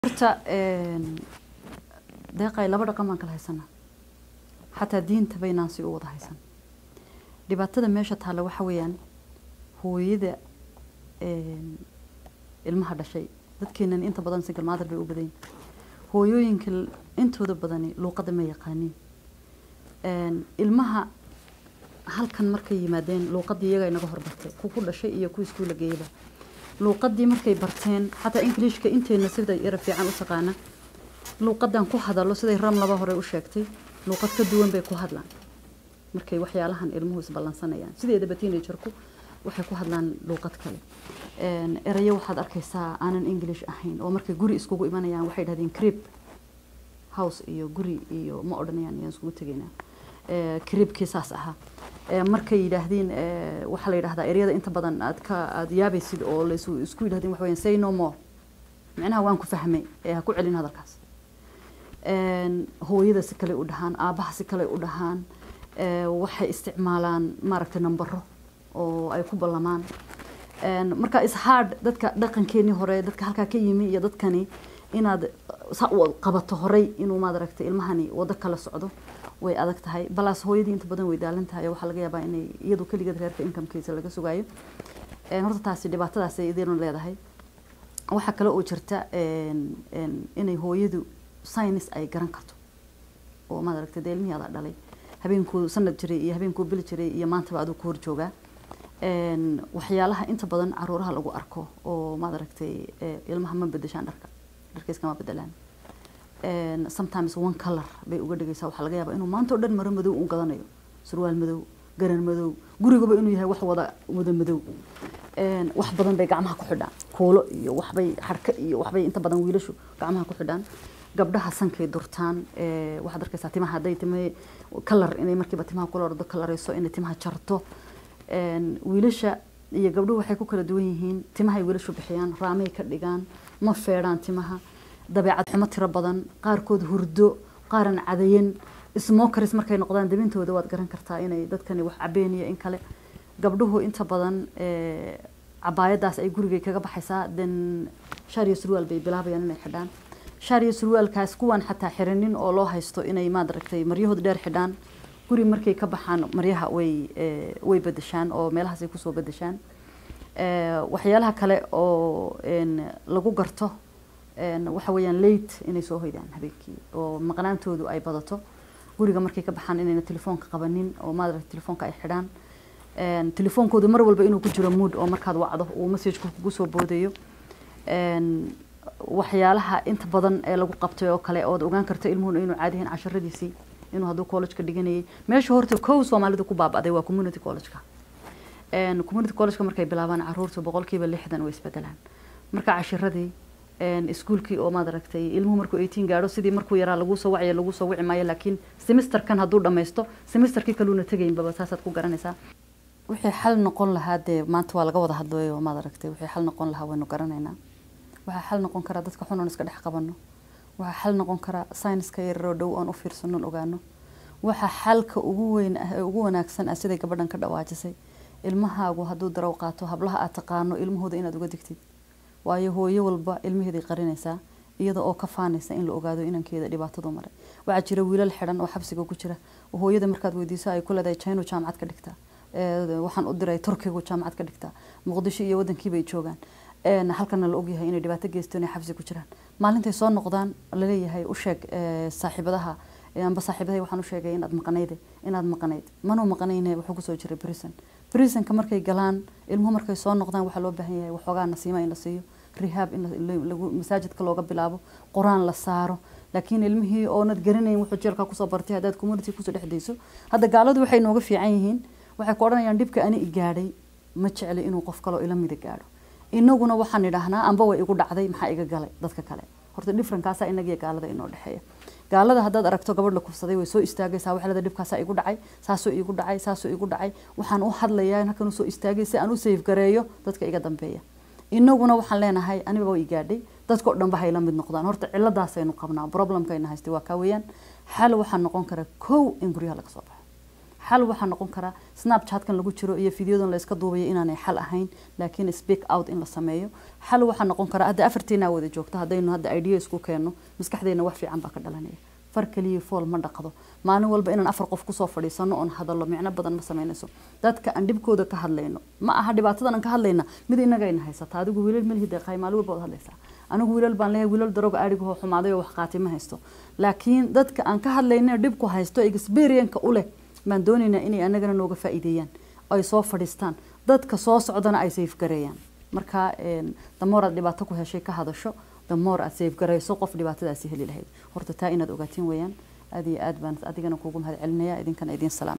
horta deeqay laba dhaqan baan kala haysanaa xataa diinta baynaan si u wada haysan dhibaatada meesha taalla waxa weeyaan hooyada ilmaha dhashay dadkeenan inta badan single mother bay u badan yihin hooyooyinka intooda badani luuqadda ma yaqaaniin ilmaha halkan markay yimaadeen luuqaddii iyaga inaga horbartay ku ku dhashay iyo ku iskuula geeyaba luuqaddii markay barteen xataa ingiliishka inteena sida yara fiican u taqaana luuqadan ku hadalo siday ram laba hore u sheegtay luuqad ka duwan bay ku hadlaan markay waxyaalahan ilmuhu isballansanayaan sideedaba teenagerku waxay ku hadlaan luuqad kale erayo waxaad arkaysaa aanan english ahayn oo markay guri iskugu imanayaan waxay dhahdeen crib house iyo guri iyo ma odhanayaan ayaan iskugu tegaynaa cribkii saas ahaa markay yidhaahdeen waxaa la yidhahdaa eryada inta badan aad ka aad yaabaysid oo la isku yidhahdeen waxa weeyaan say no more micnaha waan ku fahmay ee ha ku celin hadalkaas hooyada si kale u dhahaan aabaha si kale u dhahaan waxay isticmaalaan maaragtay nambaro oo ay ku ballamaan marka ishard dadka dhaqankeenii hore dadka halkaa ka yimi iyo dadkani inaad saa u qabato horey inuu maadaragtay ilmahani wado kala socdo way adag tahay balaas hooyadii inta badan way daalan tahay waxaa laga yaabaa inay iyadu keligeed reerka incomekiisa laga sugaayo horta taasi dhibaatadaasay idinu leedahay waxaa kale oo jirta inay hooyadu science ay garan karto oo maad aragtay dee ilmihii adaa dhalay habeenkuu sanad jiray iyo habeenkuu bil jiray iyo maantaba aduu ku hor joogaa waxyaalaha inta badan caruuraha lagu arko oo maad aragtay ilmaha ma bedeshaan dharka dharkaiskama bedelaan sometimes one color bay uga dhigaysaa waxaa laga yaabaa inuu maanta o dhan maro madow u gadanayo surwaal madow garan madow gurigaba inuu yahay wax wada wada madow wax badan bay gacmaha ku xidhaan kuulo iyo waxbay xarka iyo waxbay inta badan wiilashu gacmaha ku xidhaan gabdhaha sankay durtaan waxaad arkaysaa timaha hadday timahe kalar inay markiiba timaha kula ordo kalarayso inay timaha jarto wiilasha iyo gabdhuhu waxay ku kala duwan yihiin timahay wiilashu bixiyaan raamay ka dhigaan ma feedhaan timaha dabeecad xumo tiro badan qaarkood hurdo qaaran cadayan smokers markay noqdaan dabintooda waad garan kartaa inay dadkani wax cabeen iyo in kale gabdhuhu inta badan cabaayadaas ay gurigay kaga baxaysaa then shaariyo surwaal bay bilaabayaan inay xidhaan shaariyo surwaalkaas kuwan xataa xiranin oo loo haysto inay maad aragtay maryahooda dheer xidhaan guri markay ka baxaan maryaha way way bedeshaan oo meelahaasay kusoo bedeshaan waxyaalaha kale oo lagu garto waxa weeyaan late inay soo hoydaan habeenkii oo maqnaantoodu ay badato guriga markay ka baxaan inayna telefoonka qabanin oo maad aragtay telefoonka ay xidhaan telefoonkoodu mar walba inuu ku jiro mood oo markaad wacdo uu messageka kugu soo boodayo waxyaalaha inta badan ee lagu qabtay oo kale ood ogaan karto ilmuhuna inuu caadihin casharadiisii inuu hadduu collegeka dhiganayay meesha horta kow soomaalida ku baaba'day waa community collegeka community collegeka markay bilaabaan caruurta boqolkiiba lixdan way isbedelaan marka cashiradii iskuulkii oo maad aragtay ilmuhu markuu eighteen gaadho sidii markuu yaraa laguu soo wacaya laguu soo wici maayo laakiin semesterkan hadduu dhammaysto semesterkii kaluuna tegaynbaba saasaad ku garanaysaa wixii xal noqon lahaa dee maanta waa laga wada hadlayo maad aragtay wixii xal noqon lahaa waynu garanaynaa waxaa xal noqon karaa dadka xun oon iska dhex qabano waxaa xal noqon karaa sayniska yararoo dhow oon u fiirsanon ogaano waxaa xalka ugu weyn ah ee ugu wanaagsan ah siday gabadhan ka dhawaajisay ilmahaagu hadduu darow qaato hablaha aad taqaano ilmahooda inaad uga digtid waayo hooyo walba ilmaheeday qarinaysaa iyada oo ka faanaysa in la ogaado inankeeda dhibaatadu maray waxaa jira wiilal xidhan oo xabsiga ku jira oo hooyada markaad weydiiso ay ku leedahay chino jaamacad ka dhigtaa waxaan u diray turkigu jaamacad ka dhigtaa muqdisho iyo wadankiibay joogaan halkana la ogyahay inay dhibaato geysto inay xabsi ku jiraan maalintay soo noqdaan laleeyahay u sheeg saaxiibadaha amba saaxiibadahay waxaan u sheegay inaad maqnayde inaad maqnayd manuu maqnayne wuxuu kusoo jiray brison brisonka markay galaan ilmuhu markay soo noqdaan waxaa loo baahan yahay waxoogaa nasiima in la siiyo rehab in lagu masaajidka looga bilaabo qur-aan la saaro laakiin ilmihii oonad garanayn wuxuu jeelkaa kusoo bartay haddaad community kusoo dhex dayso hadda gaaladu waxay nooga fiican yihiin waxay ku odhanayaan dhibka ani i gaadhay ma jecli inuu qof kaloo ila mida gaadho inaguna waxaan idhaahnaa amba way igu dhacday maxaa iga galay dadka kale horta differenkaasaa inagiyo gaalada inoo dhexeeya gaalada haddaad aragto gabadh la kufsaday way soo istaagaysaa waxay leedahay dhibkaasaa igu dhacay saasoo igu dhacay saasoo igu dhacay waxaan u hadlayaa halkan usoo istaagay si aan u safe gareeyo dadka iga dambeeya inaguna waxaan leenahay aniba way gaadhay dadkao dhanba hay la mid noqdaan horta ciladaasaynu qabnaa problemkayna haystay waa kaa weeyaan xal waxaa noqon kara kow in guryaha laga soo baxo xal waxaa noqon karaa snapchatkan lagu jiro iyo fideodan la iska duubayo inaanay xal ahayn laakiin speak out in la sameeyo xal waxaa noqon karaa hadda afarteena wada joogto haddaynu hadda idea isku keenno maskaxdeena wax fiican baa ka dhalanaya far kaliya fool ma dhaqdo maalin walba inaan afar qof kusoo fadhiisano oon hadallo micno badan ma samaynayso dadka aan dhibkooda ka hadlayno ma aha dhibaatadan aan ka hadlayna mid inagayna haysata adigu wiilal malihid deeqaay maalin walba waad hadlaysaa anigu wiilal baan leeyahay wiilal daroga aadhigahoo xumaaday oo wax qaati ma haysto laakiin dadka aan ka hadlayna dhibku haysto experienka u leh baan doonaynaa inay anagana nooga faa'iideeyaan ay soo fadhiistaan dadka soo socdana ay safegareeyaan marka damoor aad dhibaato ku heshay ka hadasho damoor aad safegarayso qof dhibaatadaasi heli lahayd horta taa inaad ogaatiin weeyaan aad iyo aad baan adigana kuugu mahad celinaya idinkana idin salaam